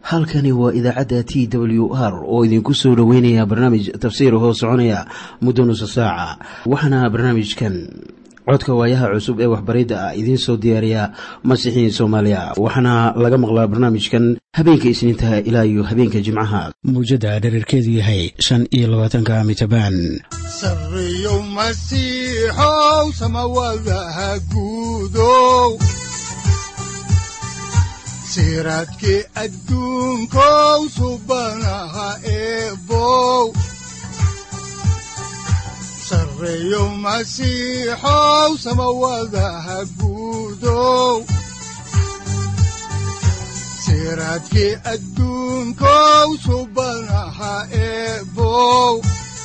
halkani waa idaacadda t w r oo idinku soo dhoweynaya barnaamij tafsiir hoo soconaya muddo nusa saaca waxaana barnaamijkan codka waayaha cusub ee waxbaridda ah idiin soo diyaariya masiixiin soomaaliya waxaana laga maqlaa barnaamijkan habeenka isniintaha ilaa iyo habeenka jimcaha mawjadda dhererkeedu yahay shan iyo labaatanka mitrbaan sareyow masiixow samawadaha guudow siraadkii adduunkow subanaha eebow sareyow masiixow samawadaha guudow siraadkii adduunkow subanaha eebow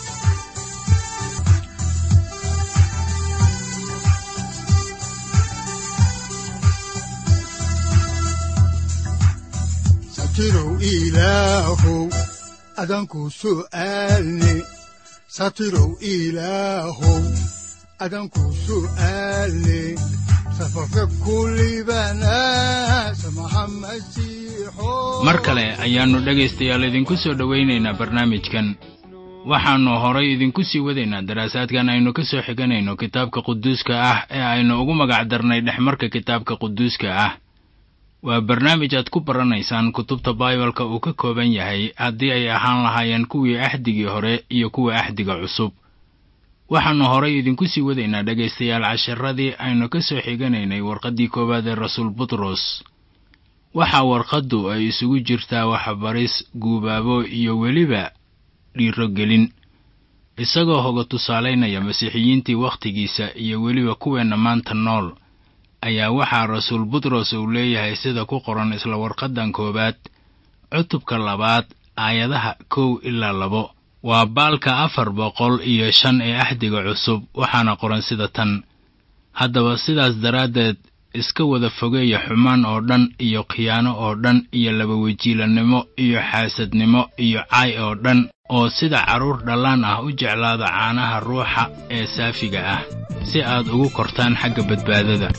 satirow ilaahow adanku su'aalne satirow ilaahow adanku su'aalne safarka kulibana samaha masiixo mar kale ayaannu dhegaystayaal idinku soo dhowaynaynaa barnaamijkan waxaannu horay idinku sii wadaynaa daraasaadkan aynu ka soo xiganayno kitaabka quduuska ah ee aynu ugu magac darnay dhexmarka kitaabka quduuska ah waa barnaamij aad ku baranaysaan kutubta baibalka uu ka kooban yahay haddii ay ahaan lahaayeen kuwii axdigii hore iyo kuwa axdiga cusub waxaannu horay idinku sii wadaynaa dhegaystayaal casharadii aynu ka soo xiganaynay warqaddii koowaad ee rasuul butros waxaa warqaddu ay isugu jirtaa waxbaris guubaabo iyo weliba dhiirogelin isagoo hoga tusaalaynaya masiixiyiintii wakhtigiisa iyo weliba kuweenna maanta nool ayaa waxaa rasuul butros uu leeyahay sida ku qoran isla warqaddan koowaad cutubka labaad aayadaha kow ilaa labo waa baalka afar boqol iyo shan ee axdiga cusub waxaana qoran sida tan haddaba sidaas daraaddeed iska wada fogeeya xumaan oo dhan iyo khiyaano oo dhan iyo labawejiilannimo iyo xaasadnimo iyo caay oo dhan oo sida carruur dhallaan ah u jeclaada caanaha ruuxa ee saafiga ah si aad ugu kortaan xagga badbaadada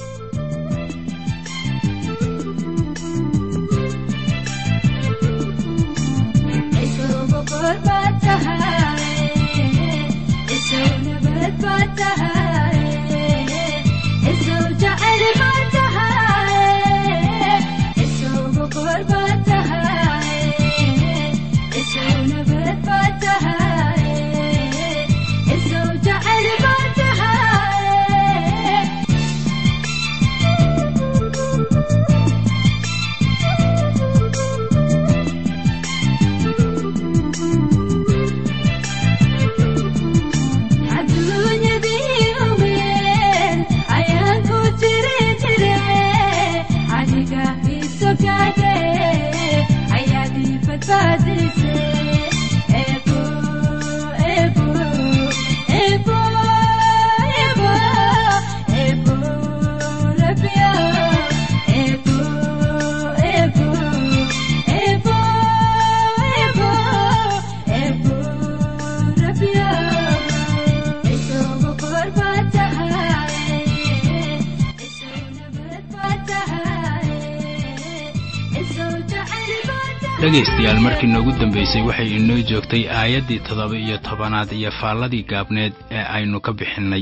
dhegaystayaal markii noogu dambaysay waxay inoo joogtay aayaddii toddoba iyo tobanaad iyo faalladii gaabneed ee aynu ka bixinnay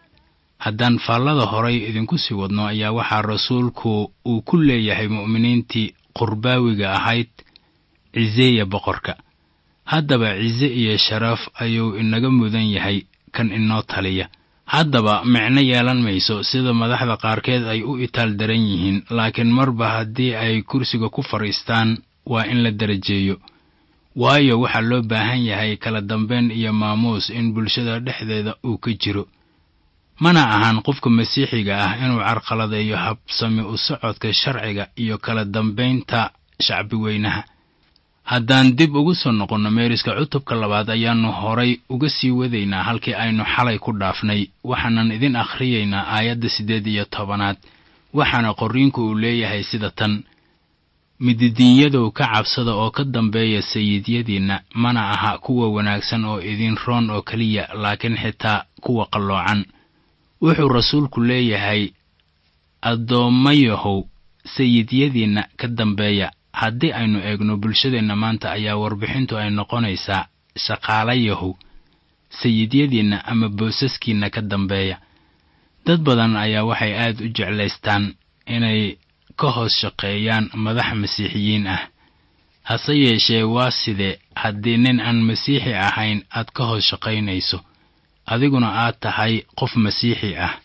haddaan faallada horay idinku sii wadno ayaa waxaa rasuulku uu ku leeyahay mu'miniintii qurbaawiga ahayd ciseeya boqorka haddaba cise iyo sharaf ayuu inaga mudan yahay kan inoo taliya haddaba micno yeelan mayso sida madaxda qaarkeed ay u itaal daran yihiin laakiin marba haddii ay kursiga ku fadhiistaan waa in la darajeeyo waayo waxaa loo baahan yahay kala dambayn iyo maamuus in bulshada dhexdeeda uu ka jiro mana ahan qofka masiixiga ah inuu carqaladeeyo habsami u socodka sharciga iyo kala dambaynta shacbi weynaha haddaan dib ugu soo noqonno meeriska cutubka labaad ayaannu horay uga sii wadaynaa halkii aynu xalay ku dhaafnay waxaanan idin akhriyaynaa aayadda siddeed iyo tobanaad waxaana qorriinku uu leeyahay sida tan mididiinyadow ka cabsada oo ka dambeeya sayidyadiinna mana aha kuwa wanaagsan oo idin roon oo keliya laakiin xitaa kuwa qalloocan wuxuu rasuulku leeyahay addoommayahow sayidyadiinna ka dambeeya haddii aynu eegno bulshadeenna maanta ayaa warbixintu ay noqonaysaa shaqaalayahu sayidyadiinna ama boosaskiinna ka dambeeya dad badan ayaa waxay aad u jeclaystaan inay ka hoos shaqeeyaan madax masiixiyiin ah hase yeeshee waa sidee haddii nin aan masiixi ahayn aad ka hoos shaqaynayso adiguna aad tahay qof masiixi ah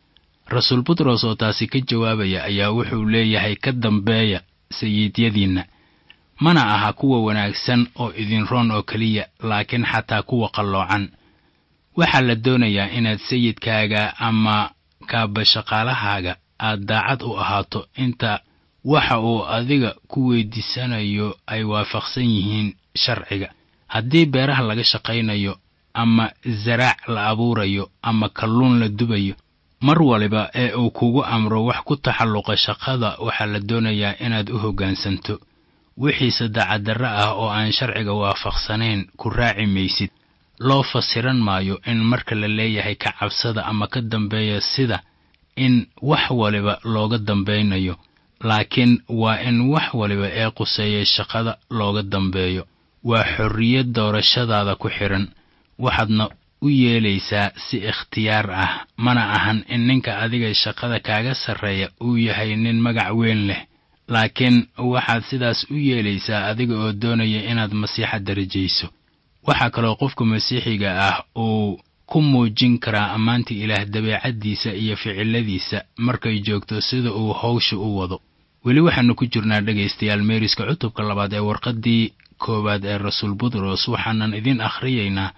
rasuul butros oo taasi ka jawaabaya ayaa wuxuu leeyahay ka dambeeya sayiidyadiinna mana aha kuwa wanaagsan oo idin roon oo keliya laakiin xataa kuwa qalloocan waxaa la doonayaa inaad sayidkaaga ama kaabashaqaalahaaga aad daacad u ahaato inta waxa uu adiga ku weydiisanayo ay waafaqsan yihiin sharciga haddii beeraha laga shaqaynayo ama zaraac la abuurayo ama kalluun la dubayo mar waliba ee uu kugu amro wax ku taxalluqa shaqada waxaa la doonayaa inaad u hoggaansanto wixiise dacadarro ah oo aan sharciga waafaqsanayn ku raaci maysid loo fasiran maayo in marka la leeyahay ka cabsada ama ka dambeeya sida in wax waliba looga dambaynayo laakiin waa in wax waliba ee quseeya shaqada looga dambeeyo waa xorriyad doorashadaada ku xidhan waxaadna u yeelaysaa si ikhtiyaar ah mana ahan in ninka adiga shaqada kaaga sarreeya uu yahay nin magac weyn leh laakiin waxaad sidaas u yeelaysaa adiga oo doonaya inaad masiixa darajayso waxaa kaloo qofka masiixiga ah uu ku muujin karaa ammaanta ilaah dabeecaddiisa iyo ficiladiisa markay joogto sida uu hawsha u wado weli waxaannu ku jirnaa dhegaystayaal meeriska cutubka labaad ee warqaddii koowaad ee rasuul butros waxaanan idiin akhriyaynaa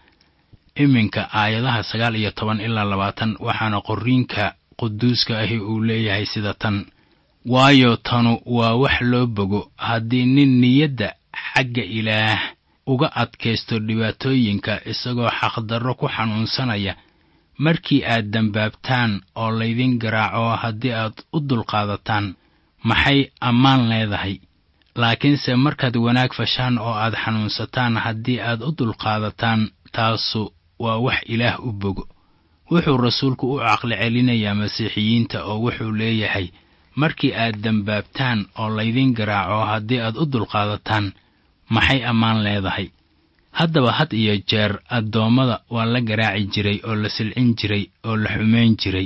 iminka aayadaha sagaal iyo toban ilaa labaatan waxaana qorriinka quduuska ahi uu leeyahay sida tan waayo tanu waa wax loo bogo haddii nin niyadda xagga ilaah uga adkaysto dhibaatooyinka isagoo xaqdarro ku xanuunsanaya markii aad dembaabtaan oo laydin garaaco haddii aad u dulqaadataan maxay ammaan leedahay laakiinse markaad wanaag fashaan oo aad xanuunsataan haddii aad u dulqaadataan taasu waa wax ilaah u bogo wuxuu rasuulku u caqli celinayaa masiixiyiinta oo wuxuu leeyahay markii aad dembaabtaan oo laydin garaaco haddii aad u dulqaadataan maxay ammaan leedahay haddaba had iyo jeer addoommada waa la garaaci jiray oo la silcin jiray oo la xumayn jiray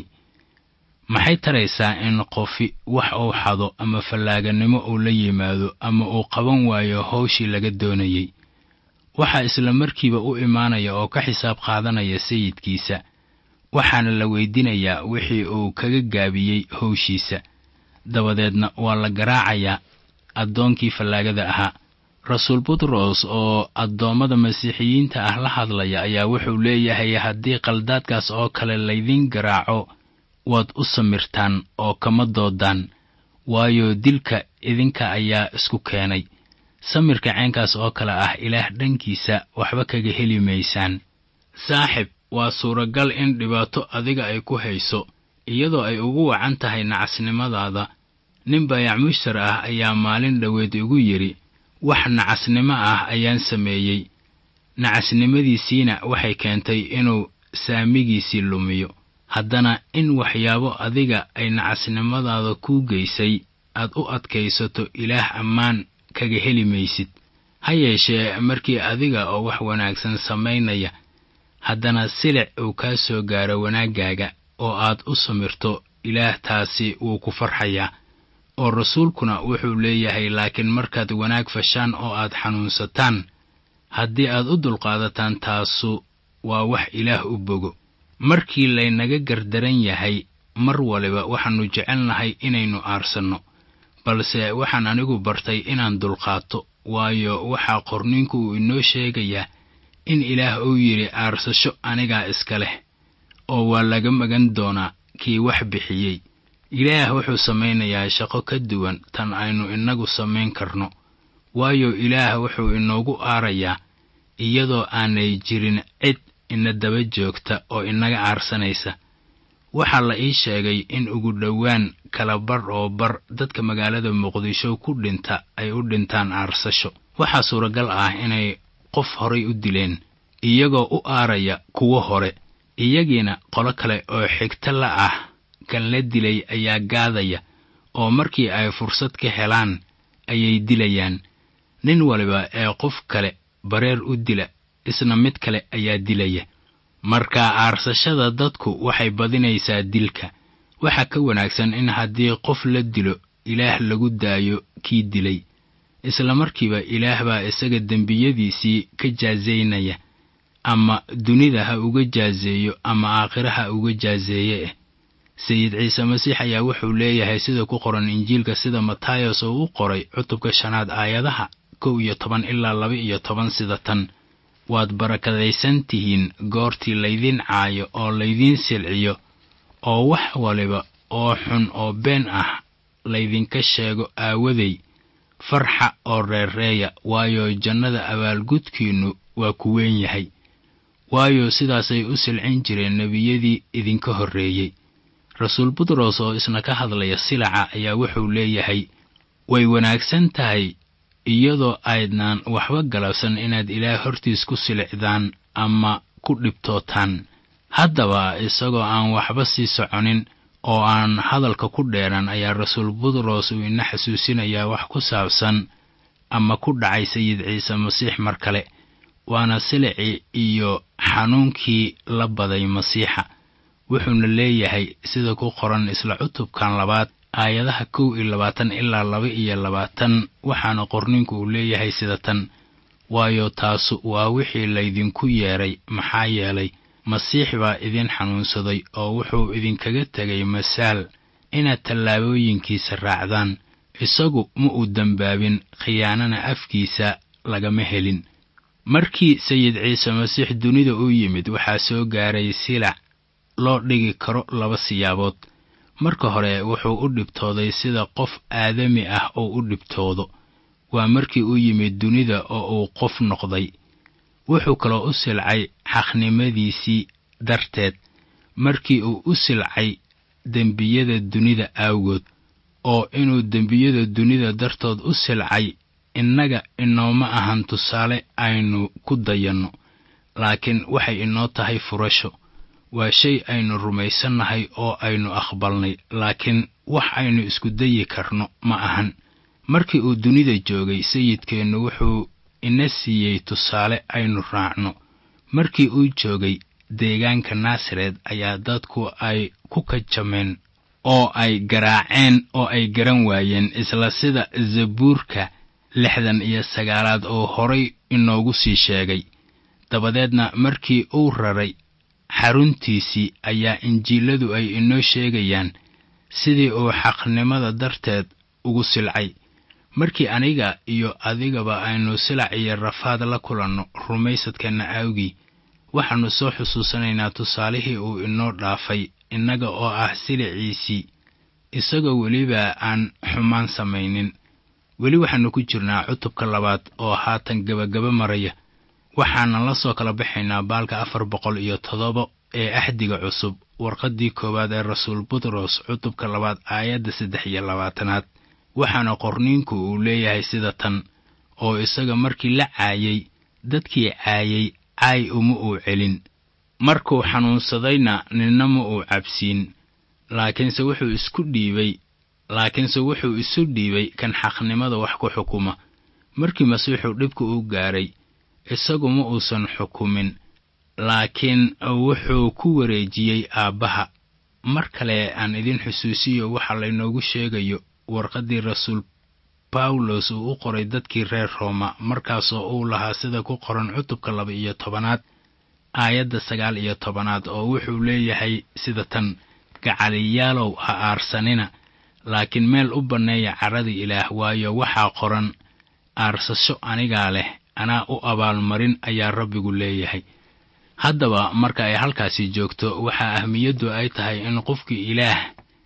maxay taraysaa in qofi wax uu xado ama fallaaganimo uu la yimaado ama uu qaban waayo hawshii laga doonayey waxaa isla markiiba u imaanaya oo ka xisaab qaadanaya sayidkiisa waxaana la weydiinayaa wixii uu kaga gaabiyey hawshiisa dabadeedna waa la garaacayaa addoonkii fallaagada ahaa rasuul butros oo addoommada masiixiyiinta ah la hadlaya ayaa wuxuu leeyahay haddii qaldaadkaas oo kale laydin garaaco waad u samirtaan oo kama doodaan waayo dilka idinka ayaa isku keenay samirka ceenkaas oo kale ah ilaah dhankiisa waxba kaga heli maysaan saaxib waa suuragal in dhibaato adiga ay ku hayso iyadoo ay ugu wacan tahay nacasnimadaada nin baayac mushtar ah ayaa maalin dhoweed igu yidhi wax nacasnimo ah ayaan sameeyey nacasnimadiisiina waxay keentay inuu saamigiisii lumiyo haddana in waxyaabo adiga ay nacasnimadaada kuu geysay aad u adkaysato ilaah ammaan kaga heli maysid ha yeeshee markii adiga oo wax wanaagsan samaynaya haddana silic uu kaa soo gaaro wanaaggaaga oo aad u samirto ilaah taasi wuu ku farxayaa oo rasuulkuna wuxuu leeyahay laakiin markaad wanaag fashaan oo aad xanuunsataan haddii aad u dulqaadataan taasu waa wax ilaah u bogo markii laynaga gardaran yahay mar waliba waxaannu jecelnahay inaynu aarsanno balse waxaan anigu bartay inaan dulqaato waayo waxaa qorniinku uu inoo sheegayaa in ilaah uu yidhi aarsasho anigaa iska leh oo waa laga magan doonaa kii wax bixiyey ilaah wuxuu samaynayaa shaqo ka duwan tan aynu innagu samayn karno waayo ilaah wuxuu inoogu aarayaa iyadoo aanay jirin cid ina daba joogta oo inaga aarsanaysa waxaa la ii sheegay in ugu dhowaan kala bar oo bar dadka magaalada muqdisho ku dhinta ay u dhintaan aarsasho waxaa suuragal ah inay qof horay u dileen iyagoo u aaraya kuwo hore iyagiina qolo kale oo xigto la ah kan la dilay ayaa gaadaya oo markii ay fursad ka helaan ayay dilayaan nin waliba ee qof kale bareer u dila isna mid kale ayaa dilaya marka aarsashada dadku waxay badinaysaa dilka waxaa ka wanaagsan in haddii qof la dilo ilaah lagu daayo kii dilay isla markiiba ilaah baa isaga dembiyadiisii ka jaasaynaya ama dunida ha uga jaaseeyo ama aakhira ha uga jaaseeye eh sayid ciise masiix ayaa wuxuu leeyahay sida ku qoran injiilka sida matayos oo u qoray cutubka shanaad aayadaha kow iyo toban ilaa laba iyo toban sida tan waad barakadaysan tihiin goortii laydiin caayo oo laydiin silciyo oo wax waliba oo xun oo been ah laydinka sheego aawaday farxa oo reerreeya waayo jannada abaalgudkiinnu waa ku weyn yahay waayo sidaasay u silcin jireen nebiyadii idinka horreeyey rasuul butros oo isna ka hadlaya silaca ayaa wuxuu leeyahay way wanaagsan tahay iyadoo aydnaan waxba galabsan inaad ilaah hortiis ku silicdaan ama ku dhibtootaan haddaba isagoo aan waxba sii soconin oo aan hadalka ku dheeran ayaa rasuul butros uu ina xasuusinayaa wax ku saabsan ama ku dhacay sayid ciise masiix mar kale waana silicii iyo xanuunkii la baday masiixa wuxuuna leeyahay sida ku qoran isla cutubkan labaad aayadaha kow iyo labaatan ilaa laba iyo labaatan waxaana qorninku uu leeyahay sida tan waayo taasu waa wixii laydinku yeedhay maxaa yeelay masiix baa idin xanuunsaday oo wuxuu idinkaga tegay masaal inaad tallaabooyinkiisa raacdaan isagu ma uu dembaabin khiyaanana afkiisa lagama helin markii sayid ciise masiix dunida u yimid waxaa soo gaaray silac loo dhigi karo laba siyaabood marka hore wuxuu u dhibtooday sida qof aadami ah oo u dhibtoodo waa markii uu yimid dunida oo uu qof noqday wuxuu kaloo u silcay xaqnimadiisii darteed markii uu u silcay dembiyada dunida aawgood oo inuu dembiyada dunida dartood u silcay innaga inooma ahan tusaale aynu ku dayanno laakiin waxay inoo tahay furasho waa shay aynu rumaysannahay oo aynu aqbalnay laakiin wax aynu isku dayi karno ma ahan markii uu dunida joogay sayidkeennu wuxuu ina siiyey tusaale aynu raacno markii uu joogay deegaanka naasareed ayaa dadku ay ku kajameen oo ay garaaceen oo ay garan waayeen isla sida zabuurka lixdan iyo sagaalaad oo horay inoogu sii sheegay dabadeedna markii uu raray xaruntiisii ayaa injiiladu ay inoo sheegayaan sidii uu xaqnimada darteed ugu silcay markii aniga iyo adigaba aynu silac iyo rafaad la kulanno rumaysadkeenna aawgii waxaannu soo xusuusanaynaa tusaalihii uu inoo dhaafay innaga oo ah siliciisii isagoo weliba aan xumaan samaynin weli waxaannu ku jirnaa cutubka labaad oo haatan gebagaba maraya waxaanan la soo kala baxaynaa baalka afar boqol iyo toddoba ee axdiga cusub warqaddii koowaad ee rasuul butros cutubka labaad aayadda saddex iyo labaatanaad waxaana qorniinku uu leeyahay sida tan oo isaga markii la caayay dadkii caayay caay uma uu celin markuu xanuunsadayna ninna ma uu cabsiin laakiinse wuxuu isku dhiibay laakiinse wuxuu isu dhiibay kan xaqnimada wax ku xukuma markii masiixu dhibka u gaaray isagu ma uusan xukumin laakiin wuxuu ku wareejiyey aabbaha mar kale aan idin xusuusiyo waxa laynoogu sheegayo warqaddii rasuul bawlos uu u qoray dadkii reer rooma markaasoo uu lahaa sida ku qoran cutubka laba iyo tobanaad aayadda sagaal iyo tobanaad oo wuxuu leeyahay sida tan gacaliyaalow ha aarsanina laakiin meel u banneeya carrada ilaah waayo waxaa qoran aarsasho anigaa leh anaa u abaalmarin ayaa rabbigu leeyahay haddaba marka ay halkaasi joogto waxaa ahmiyaddu ay tahay in qofkii ilaah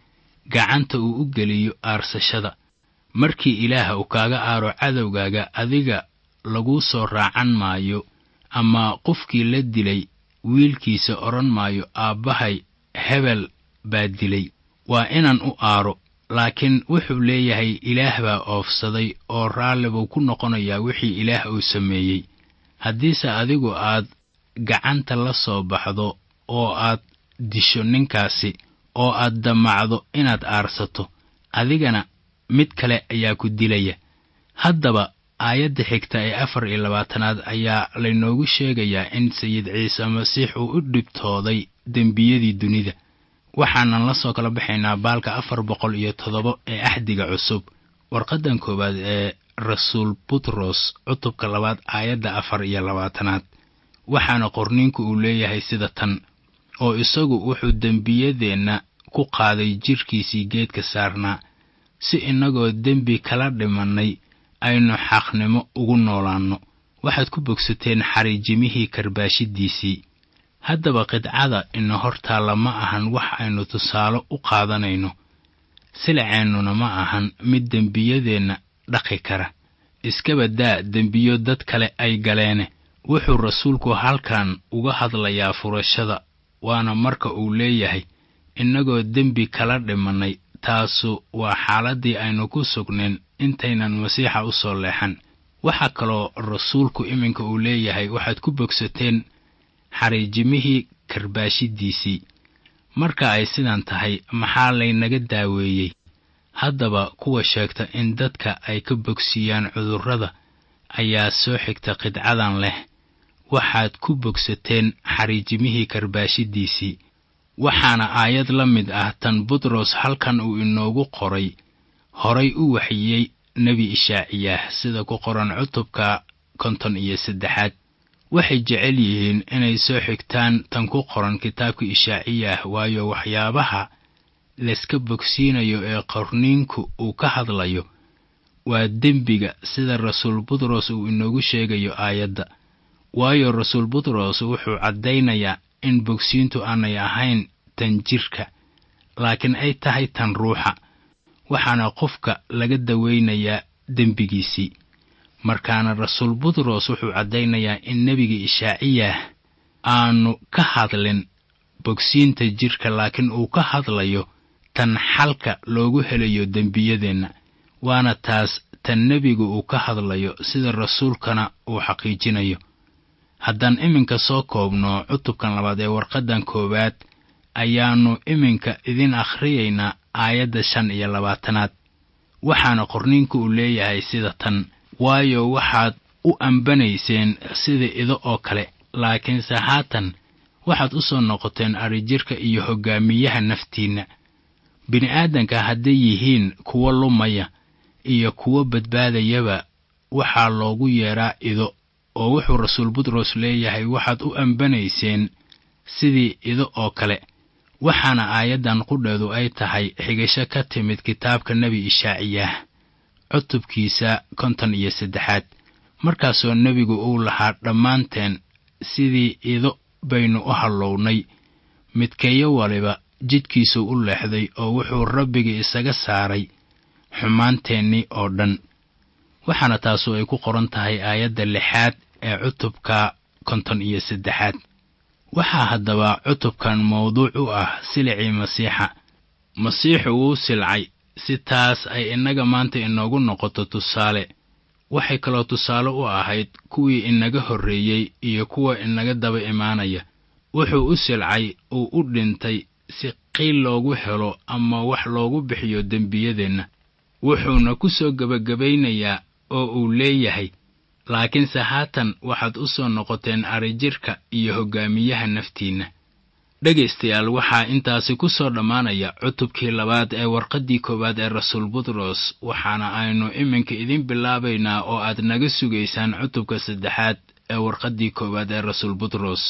gacanta uu u geliyo aarsashada markii ilaah uu kaaga aaro cadowgaaga adiga laguu soo raacan maayo ama qofkii la dilay wiilkiisa odhan maayo aabbahay hebel baa dilay waa inaan u aaro laakiin wuxuu leeyahay ilaah baa oofsaday oo raalli buu ku noqonayaa wixii ilaah uu sameeyey haddiise adigu aad gacanta la soo baxdo oo aad disho ninkaasi oo aad damacdo inaad aarsato adigana mid kale ayaa ku dilaya haddaba aayadda xigta ee afar iyo labaatanaad ayaa laynoogu sheegayaa in sayid ciise masiix uu u dhibtooday dembiyadii dunida waxaanan la soo kala baxaynaa baalka afar boqol iyo toddoba ee axdiga cusub warqaddan koowaad ee rasuul butros cutubka labaad aayadda afar iyo labaatanaad waxaana qorniinku uu leeyahay sida tan oo isagu wuxuu dembiyadeenna ku qaaday jidhkiisii geedka saarnaa si innagoo dembi kala dhimannay aynu xaqnimo ugu noolaanno waxaad ku bogsateen xariijimihii karbaashiddiisii haddaba qidcada ina hortaalla ma ahan wax aynu tusaale u qaadanayno silaceennuna ma ahan mid dembiyadeenna dhaqi kara iskaba daa dembiyo dad kale ay galeene wuxuu rasuulku halkan uga hadlayaa furashada waana marka uu leeyahay innagoo dembi kala dhimannay taasu waa xaaladdii aynu ku sugnayn intaynan masiixa u soo leexan waxaa kaloo rasuulku iminka uu leeyahay waxaad ku bogsateen xariijimihii karbaashiddiisii marka ay sidan tahay maxaa laynaga daaweeyey haddaba kuwa sheegta in dadka ay ka bogsiiyaan cudurrada ayaa soo xigta qidcadan leh waxaad ku bogsateen xariijimihii karbaashiddiisii waxaana aayad la mid ah tan butros halkan uu inoogu qoray horay u waxiyey nebi ishaaciyaah sida ku qoran cutubka konton iyo saddexaad waxay jecel yihiin inay soo xigtaan tan ku qoran kitaabka ishaaciyaah waayo waxyaabaha layska bogsiinayo ee qorniinku uu ka hadlayo waa dembiga sida rasuul butros uu inoogu sheegayo aayadda waayo rasuul butros wuxuu caddaynayaa in bogsiintu aanay ahayn tan jidhka laakiin ay tahay tan ruuxa waxaana qofka laga dawaynayaa dembigiisii markaana rasuul butros wuxuu caddaynayaa in nebiga ishaaciyaah aanu ka hadlin bogsiinta jidhka laakiin uu ka hadlayo tan xalka loogu helayo dembiyadeenna waana taas tan nebigu uu ka hadlayo sida rasuulkana uu xaqiijinayo haddaan iminka soo koobno cutubkan labaad ee warqaddan koowaad ayaannu iminka idin akhriyaynaa aayadda shan iyo labaatanaad waxaana qorniinku uu leeyahay sida tan waayo waxaad u ambanayseen sida ido oo kale laakiinse haatan waxaad u soo noqoteen adrijirka iyo hoggaamiyaha naftiinna bini'aadanka hadday yihiin kuwo lumaya iyo kuwo badbaadayaba waxaa loogu yeedhaa ido oo wuxuu rasuul butros leeyahay waxaad u ambanayseen sidii ido oo kale waxaana aayaddan qudheedu ay tahay xigasho ka timid kitaabka nebi ishaaciyaah cutubkiisa konton iyo saddexaad markaasoo nebigu uu lahaa dhammaanteen sidii ido baynu u hallownay midkeeyo waliba jidhkiisuu u leexday oo wuxuu rabbigii isaga saaray xumaanteennii oo dhan waxaana taasu ay ku qoran tahay aayadda lixaad ee cutubka konton iyo saddexaad waxaa haddaba cutubkan mawduuc u ah silicii masiixa masiixu wuu silcay si taas ay innaga maanta inoogu noqoto tusaale waxay kaloo tusaale u ahayd kuwii inaga horreeyey iyo kuwa inaga daba imaanaya wuxuu u silcay uu u dhintay si qiil loogu helo ama wax loogu bixiyo dembiyadeenna wuxuuna ku soo gebagabaynayaa oo uu leeyahay laakiinse haatan waxaad u soo noqoteen arijirka iyo hoggaamiyaha naftiinna dhegaystayaal waxaa intaasi ku soo dhammaanaya cutubkii labaad ee warqaddii koowaad ee rasuul butros waxaana aynu iminka idin bilaabaynaa oo aad naga sugaysaan cutubka saddexaad ee warqaddii koowaad ee rasuul butros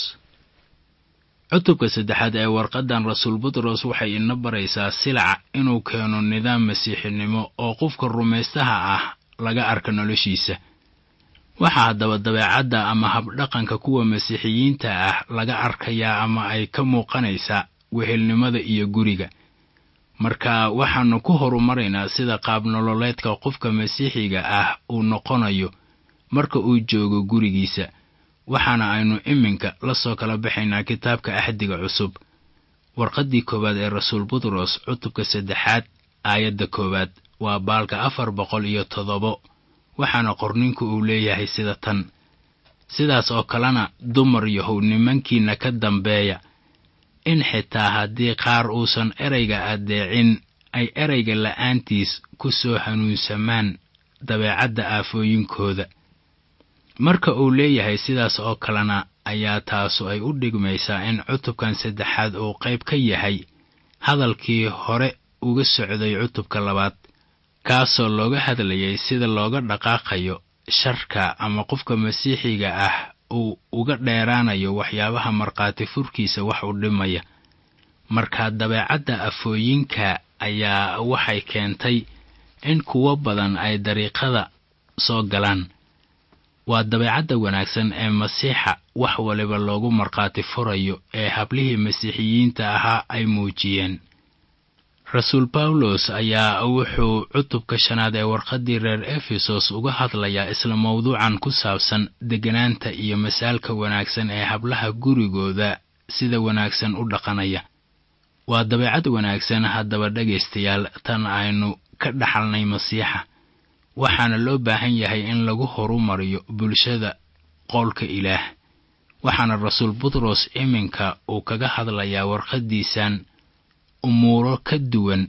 cutubka saddexaad ee warqaddan rasuul butros waxay ina baraysaa silaca inuu keeno nidaam masiixinimo oo qofka rumaystaha ah laga arka noloshiisa waxaa haddaba dabeecadda ama habdhaqanka kuwa masiixiyiinta ah laga arkayaa ama ay ka muuqanaysaa wehelnimada iyo guriga marka waxaannu ku horumaraynaa sida qaabnololeedka qofka masiixiga ah uu noqonayo marka uu joogo gurigiisa waxaana aynu iminka la soo kala baxaynaa kitaabka axdiga cusub warqaddii koowaad ee rasuul butros cutubka saddexaad aayadda koowaad waa baalka afar boqol iyo toddobo waxaana qorninku uu leeyahay sida tan sidaas oo kalena dumar yahow nimankiinna ka dambeeya in xitaa haddii qaar uusan erayga addeecin ay erayga la'aantiis ku soo hanuunsamaan dabeecadda aafooyinkooda marka uu leeyahay sidaas oo kalena ayaa taasu ay u dhigmaysaa in cutubkan saddexaad uu qayb ka yahay hadalkii hore uga socday cutubka labaad kaasoo looga hadlayay sida looga dhaqaaqayo sharka ama qofka masiixiga ah uu uga dheeraanayo waxyaabaha markhaati furkiisa wax u dhimaya marka dabeecadda afooyinka ayaa waxay keentay in kuwo badan ay dariiqada soo galaan waa dabeecadda wanaagsan ee masiixa wax waliba loogu markhaati furayo ee hablihii masiixiyiinta ahaa ay muujiyeen rasuul bawlos ayaa wuxuu cutubka shanaad ee warqaddii reer efesos uga hadlayaa isla mawduucan ku saabsan degganaanta iyo masaalka wanaagsan ee hablaha gurigooda sida wanaagsan u dhaqanaya waa dabeecad wanaagsan haddaba dhegaystayaal tan aynu ka dhaxalnay masiixa waxaana loo baahan yahay in lagu horumariyo bulshada qowlka ilaah waxaana rasuul butros iminka uu kaga hadlayaa warqaddiisan umuuro ka duwan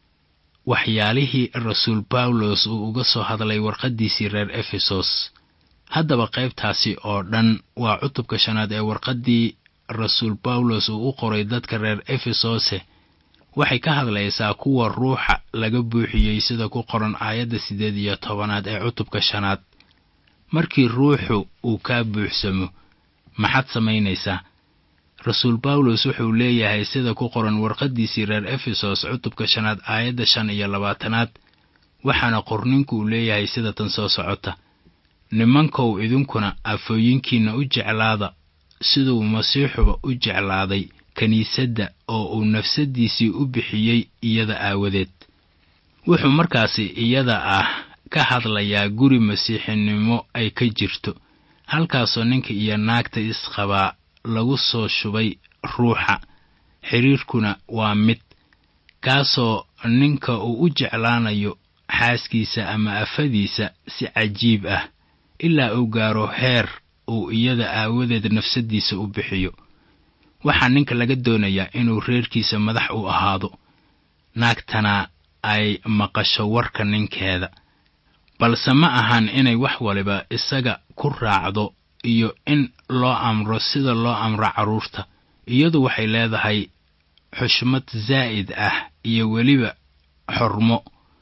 waxyaalihii rasuul bawlos uu uga soo hadlay warqaddiisii reer efesos haddaba qaybtaasi oo dhan waa cutubka shanaad ee warqaddii rasuul bawlos uu u qoray dadka reer efesose waxay ka hadlaysaa kuwa ruuxa laga buuxiyey sida ku qoran aayadda siddeed iyo tobanaad ee cutubka shanaad markii ruuxu uu kaa buuxsamo maxaad samaynaysaa rasuul bawlos wuxuu leeyahay sida ku qoran warqaddiisii reer efesos cutubka shanaad aayadda shan iyo labaatanaad waxaana qorninku uu leeyahay sida tan soo socota nimankow idinkuna afooyinkiinna u jeclaada siduu masiixuba u jeclaaday kiniisadda oo uu nafsaddiisii u bixiyey iyada aawadeed wuxuu markaasi iyada ah ka hadlayaa guri masiixinimo ay ka jirto halkaasoo ninka iyo naagta isqabaa lagu soo shubay ruuxa xidhiirkuna waa mid kaasoo ninka uu u jeclaanayo xaaskiisa ama afadiisa si cajiib ah ilaa uu gaaro heer uu iyada aawadeed nafsaddiisa u bixiyo waxaa ninka laga doonayaa inuu reerkiisa madax u ahaado naagtana ay maqasho warka ninkeeda balse ma ahan inay wax waliba isaga ku raacdo iyo in loo amro sida loo amro carruurta iyadu waxay leedahay xushmad zaa'id ah iyo weliba xormo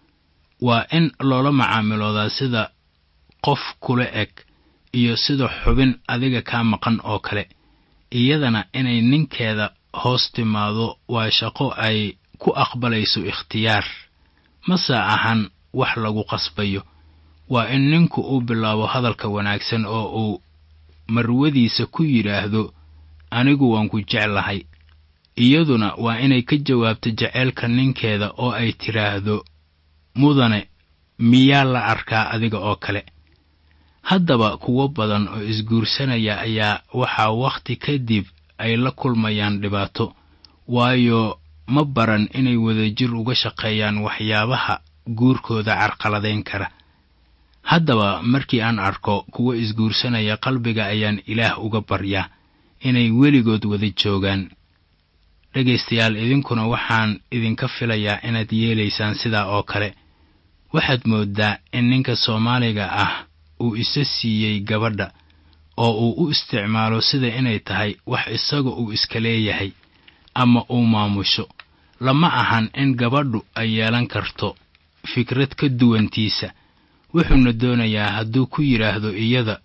waa in loola macaamiloodaa sida qof kula eg iyo sida xubin adiga kaa maqan oo kale iyadana inay ninkeeda hoos timaado waa shaqo ay ku aqbalayso ikhtiyaar mase ahan wax lagu qasbayo waa in ninku uu bilaabo hadalka wanaagsan oo uu marwadiisa ku yidhaahdo anigu waan ku jeclahay iyaduna waa inay ka jawaabto jeceylka ninkeeda oo ay tidhaahdo mudane miyaa la arkaa adiga oo kale haddaba kuwo badan oo isguursanaya ayaa waxaa wakhti kadib ay la kulmayaan dhibaato waayo ma baran inay wadajir uga shaqeeyaan waxyaabaha guurkooda carqaladayn kara haddaba markii aan arko kuwo isguursanaya qalbiga ayaan ilaah uga baryaa inay weligood wada joogaan dhegaystayaal idinkuna waxaan idinka filayaa inaad yeelaysaan sidaa oo kale waxaad mooddaa in ninka soomaaliga ah uu isa siiyey gabadha oo uu u isticmaalo sida inay tahay wax isaga uu iska leeyahay ama uu maamusho lama ahan in gabadhu ay yeelan karto fikrad ka duwantiisa wuxuuna doonayaa hadduu ku yidhaahdo iyada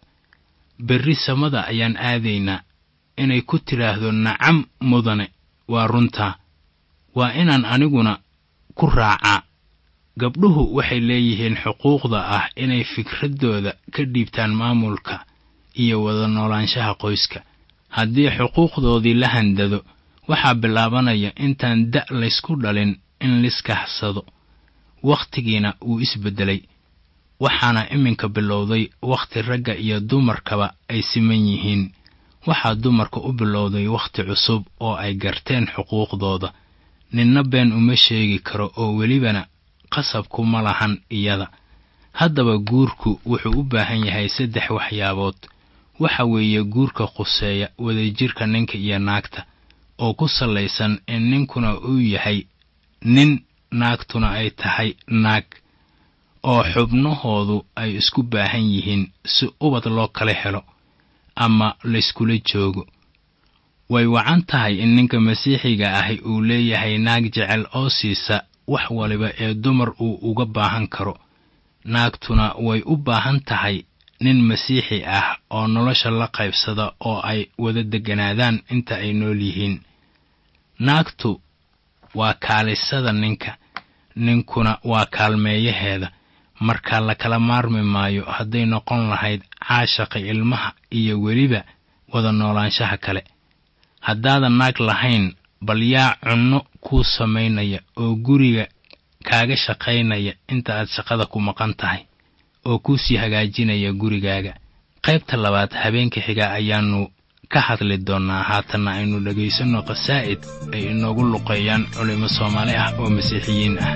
berri samada ayaan aadaynaa inay ku tidhaahdo nacam mudane waa runtaa waa inaan aniguna ku raacaa gabdhuhu waxay leeyihiin xuquuqda ah inay fikraddooda ka dhiibtaan maamulka iyo wada noolaanshaha qoyska haddii xuquuqdoodii la handado waxaa bilaabanaya intaan da' laysku dhalin in liskaxsado wakhtigiina wuu isbeddelay waxaana iminka bilowday wakhti ragga iyo dumarkaba ay siman yihiin waxaa dumarka u bilowday wakhti cusub oo ay garteen xuquuqdooda ninna been uma sheegi karo oo welibana qasabkuma lahan iyada haddaba guurku wuxuu u baahan yahay saddex waxyaabood waxa weeye guurka quseeya wadajirka ninka iyo naagta oo ku sallaysan in ninkuna uu yahay nin naagtuna ay tahay naag oo xubnahoodu ay isku baahan yihiin si ubad loo kala helo ama layskula joogo way wacan tahay in ninka masiixiga ahi uu leeyahay naag jecel oo siisa wax waliba ee dumar uu uga baahan karo naagtuna way u baahan tahay nin masiixi ah oo nolosha la qaybsada oo ay wada degganaadaan inta ay nool yihiin naagtu waa kaalisada ninka ninkuna waa kaalmeeyaheeda marka la kala maarmi maayo hadday noqon lahayd caashaqa ilmaha iyo weliba wada noolaanshaha kale haddaadan naag lahayn bal yaa cunno kuu samaynaya oo guriga kaaga shaqaynaya inta aad shaqada ku maqan tahay oo kuu sii hagaajinaya gurigaaga qaybta labaad habeenka xiga ayaannu ka hadli doonnaa haatanna aynu dhegaysanno khasaa'id ay inoogu luqeeyaan culimo soomaali ah oo masiixiyiin ah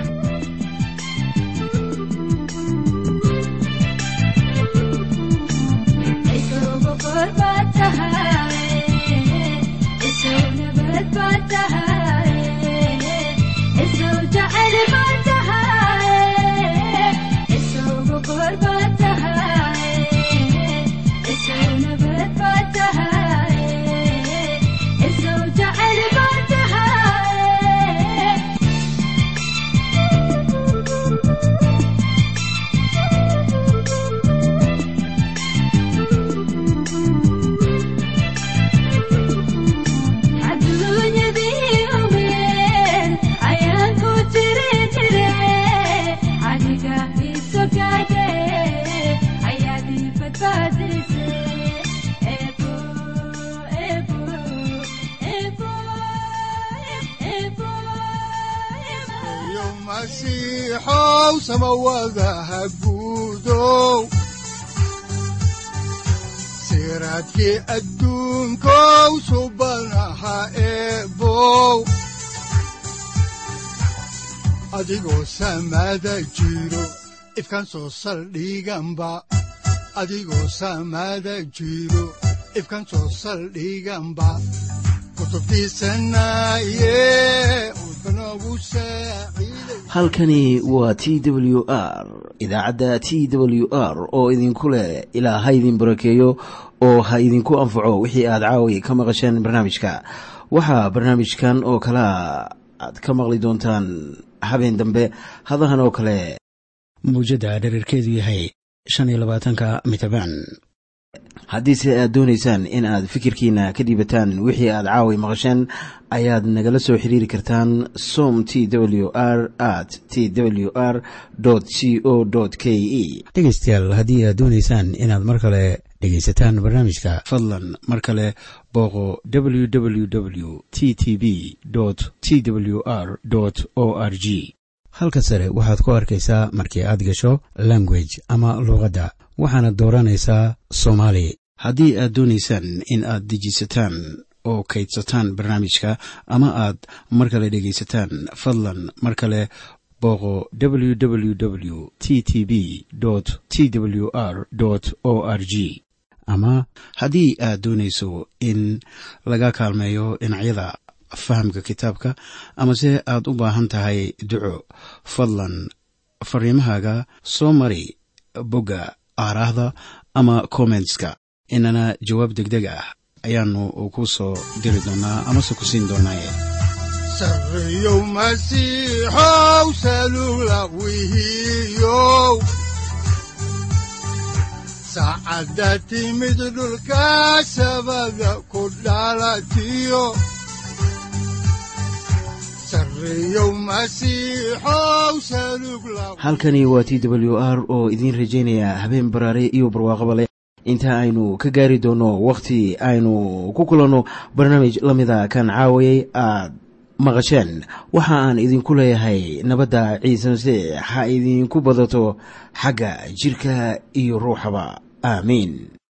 masiixow samawadaha guudow siraadkii adduunkow subanaha eebow adigoo samada jiro ifkan soo saldhiganba adigoo samada jiro ifkan soo saldhiganba halkani waa t w r idaacadda t w r oo idinku leh ilaa ha idin barakeeyo oo ha idinku anfaco wixii aad caawi ka maqasheen barnaamijka waxaa barnaamijkan oo kalea aad ka maqli doontaan habeen dambe hadahan oo kale mawjadda dherarkeedu yahay shan iyo labaatanka mitrbaan haddiise aad doonaysaan in aad fikirkiina ka dhiibataan wixii aad caawi maqasheen ayaad nagala soo xiriiri kartaan som t w r at t w r c o k e dhegeystayaal haddii aad doonaysaan inaad mar kale dhegaysataan barnaamijka fadlan mar kale booqo w w w t t b t w r o r g halka sare waxaad ku arkaysaa markii aad gasho language ama luuqadda waxaana dooranaysaa soomaali haddii aad doonaysaan in aad dejisataan oo kaydsataan barnaamijka ama aad mar kale dhegaysataan fadlan mar kale booqo w w w t t b t w r o r g ama haddii aad doonayso in laga kaalmeeyo dhinacyada fahamka kitaabka amase aad u baahan tahay duco fadlan fariimahaaga soo mari bogga aaraahda ama kommentska inana jawaab degdeg ah ayaanu ku soo diri doonaa amase ku siin doonaaye sareyow masiixow salula wihiyow saacadda timid dhulka sabada ku dhalatiyo halkani waa t w r oo idiin rajaynaya habeen baraare iyo barwaaqaba leh inta aynu ka gaari doono wakhti aynu ku kulanno barnaamij la mida kan caawayay aad maqasheen waxa aan idinku leeyahay nabadda ciise masiix ha idinku badato xagga jidhka iyo ruuxaba aamiin